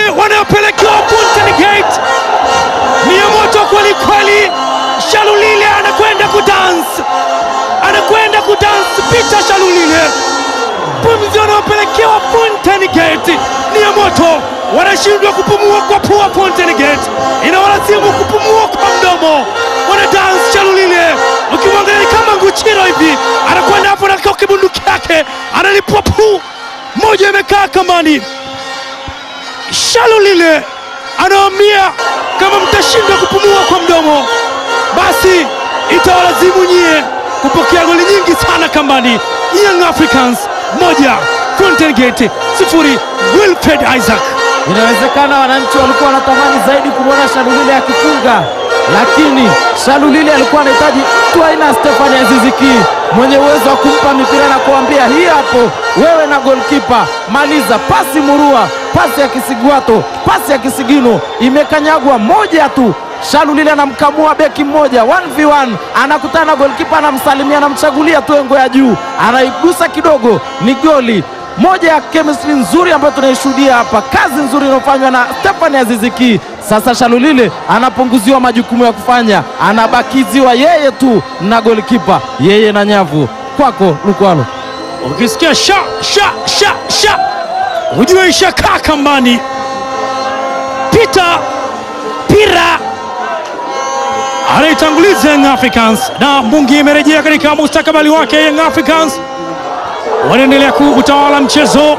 wanayopelekewa Fountain Gate ni ya moto kweli kweli. Shalulile anakwenda kudance, anakwenda kudance. Peter Shalulile, pumzi wanayopelekewa Fountain Gate ni ya moto, wanashindwa kupumua kwa pua. Fountain Gate inawalazimu kupumua kwa mdomo, wana dance. Shalulile ukimwangalia ni kama Nguchiro hivi, anakwenda hapo na kibunduki yake analipua puu moja, imekaa kambani. Shalulile anawaambia kama mtashindwa kupumua kwa mdomo, basi itawalazimu nyie kupokea goli nyingi sana kambani. Young Africans moja Fountain Gate sifuri. Wilfred Isaac Inawezekana wananchi walikuwa wanatamani zaidi kumwona Shalulile akifunga, lakini Shalulile alikuwa anahitaji mtu aina Stefani Aziziki mwenye uwezo wa kumpa mipira na kuambia hii hapo, wewe na golkipa maliza. Pasi murua, pasi ya Kisigwato, pasi ya Kisigino imekanyagwa moja tu. Shalulile anamkamua beki mmoja 1v1 anakutana na golkipa, anamsalimia, anamchagulia tu engo ya juu, anaigusa kidogo, ni goli moja ya chemistry nzuri ambayo tunaishuhudia hapa, kazi nzuri inayofanywa na Stefani Aziziki. Sasa Shalulile anapunguziwa majukumu ya kufanya, anabakiziwa yeye tu na golikipa, yeye na nyavu. Kwako Lukwalo. ukisikia sha sha sha sha ujue ishakaa kambani. Peter Pira anaitanguliza Young Africans na Mbungi imerejea katika mustakabali wake. Young Africans wanaendelea kuutawala mchezo,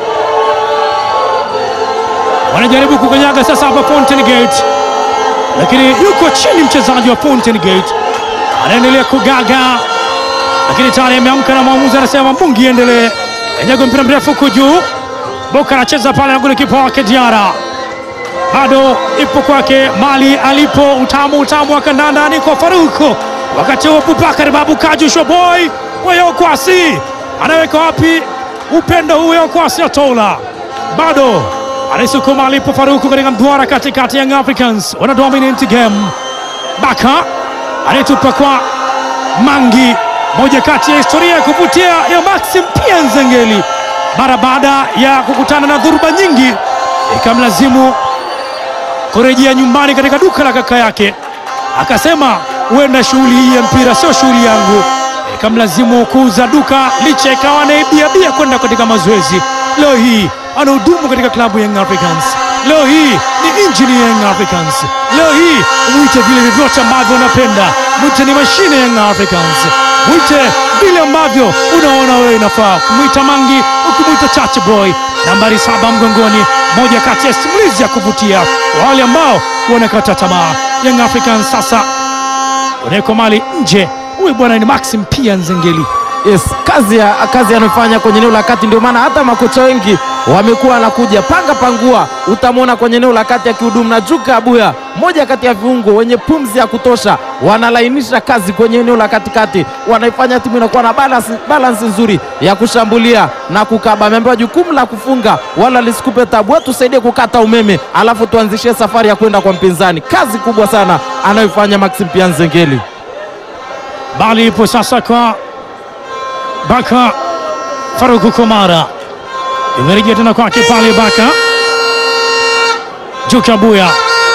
wanajaribu kukanyaga sasa hapa Fountain Gate, lakini yuko chini mchezaji wa Fountain Gate anaendelea kugaga, lakini tayari ameamka na mwamuzi anasema Mbungi endelee. Kanyaga mpira mrefu huko juu, Boka anacheza pale na golikipa wake Diara bado ipo kwake mali alipo utamu utamu wa kandanda ni kwa Faruku. Wakati huo Abubakar Babu Kaju Shoboy Weyo Kwasi anaweka wapi upendo huyo? Kwasi atola bado anaisukuma alipo Faruku katika mduara katikati. Young Africans wana dominant game. Baka anaitupa kwa Mangi, moja kati ya historia ya kuvutia ya Maxim pia Nzengeli mara baada ya kukutana na dhuruba nyingi ikamlazimu kurejea nyumbani katika duka la kaka yake, akasema huenda shughuli hii ya mpira sio shughuli yangu, ikamlazimu kuuza duka licha ikawa anaibiabia kwenda katika mazoezi. Leo hii anahudumu katika klabu ya Young Africans. Leo hii ni injini ya Young Africans. Leo hii mwite vile vyovyote ambavyo unapenda, mwite ni mashine ya Young Africans, mwite vile ambavyo unaona wewe inafaa, kumwita Mangi, ukimwita Chacha Boy, nambari saba mgongoni, moja kati ya simulizi ya kuvutia kwa wale ambao wanakata tamaa. Young Africans sasa unawekwa mali nje. Huyu bwana ni Maxim pia Nzengeli. Yes, kazi ya kazi anayofanya kwenye eneo la kati, ndio maana hata makocha wengi wamekuwa wanakuja panga pangua. Utamwona kwenye eneo la kati akihudumu na Juka Abuya, moja kati ya viungo wenye pumzi ya kutosha, wanalainisha kazi kwenye eneo la katikati, wanaifanya timu inakuwa na balance, balance nzuri ya kushambulia na kukaba. Ameambiwa jukumu la kufunga wala lisikupe tabu, wewe tusaidie kukata umeme, alafu tuanzishie safari ya kwenda kwa mpinzani. Kazi kubwa sana anayoifanya Maxim Pia Nzengeli. Bali ipo sasa kwa Baka Faruku Komara, imerejea tena kwake pale Baka Juka Buya,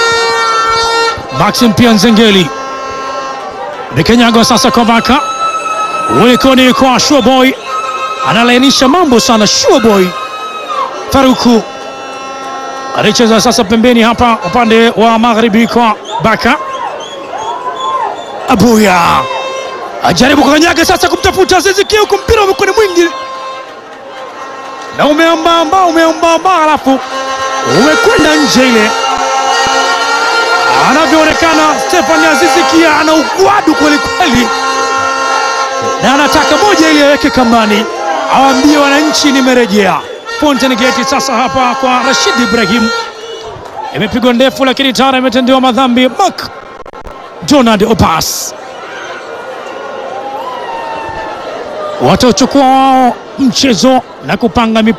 Maxim pia Nzengeli Bikanyago sasa kwa Baka ulikoni kwa Shuaboy, analainisha mambo sana. Shuaboy Faruku anacheza sasa pembeni hapa upande wa magharibi kwa Baka Abuya ajaribu kukanyaga sasa kumtafuta Azizi Ki, huku mpira umekuwa ni mwingi na umeambamba umeambamba, halafu umekwenda nje. Ile anavyoonekana Stefani Azizi Ki ana ugwadu kweli kweli, na anataka moja ili aweke kambani, awaambie wananchi nimerejea. Fountain Gate sasa hapa kwa Rashid Ibrahim, imepigwa ndefu, lakini tayari imetendewa madhambi. Mak Jonad Opas watauchukua wao mchezo na kupanga mipango